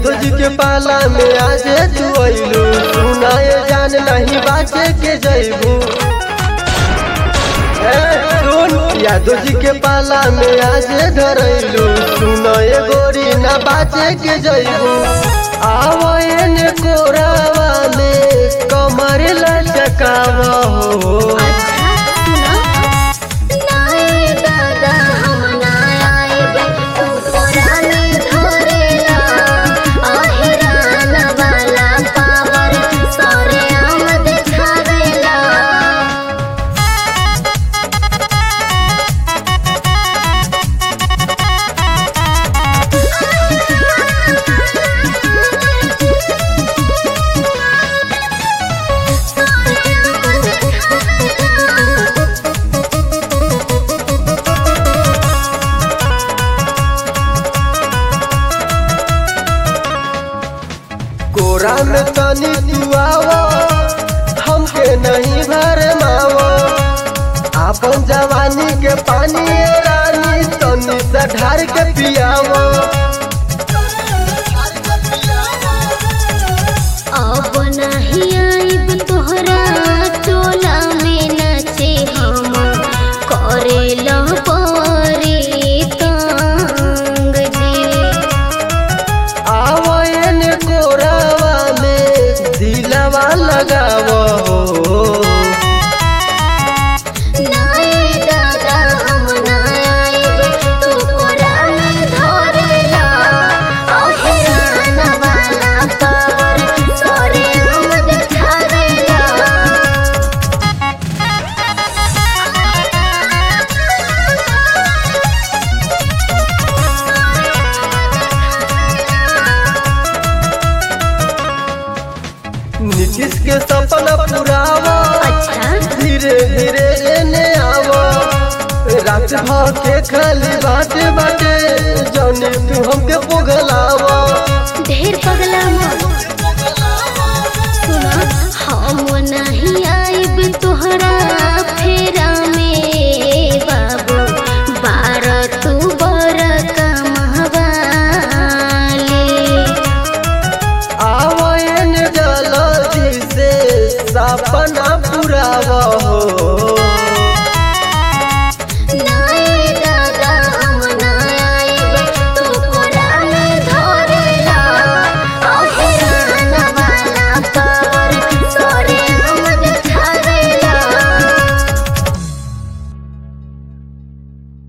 यादव जी के पाला में आजे तू अइलू सुनाए जान नहीं बाचे के जइबू ए, सुन यादव जी के पाला में आजे धरैलू सुनाए गोरी ना बाचे के जइबू आवयन कोरावा में कमर लचकावा हो अच्छा सुनो नाए दादा हम ना आएब तू तोरा में धरेला अहिरान वाला पावर सरे आमद छावेला कोरा में तनी तू आवो हमके नहीं भर मावो आपन जवानी के पानी ए रानी तनी से ढार के पियावो अब नहीं आइब तोहरा टोला में नचे हम करेला परे तंग जी आवो एन कोरावा में दिलवा लगावो नाए दादा हम ना आइब तू कोरा में धरेला अहिरान वाला पावर सरे आमद छावेला नीतीश के सपना पुरावो अच्छा धीरे धीरे एने आवो रात भर के खाली बाटे बाटे जौनी तू हमके पोगलावो ढेर पगला मत सुना हम नहीं आइब तोहरा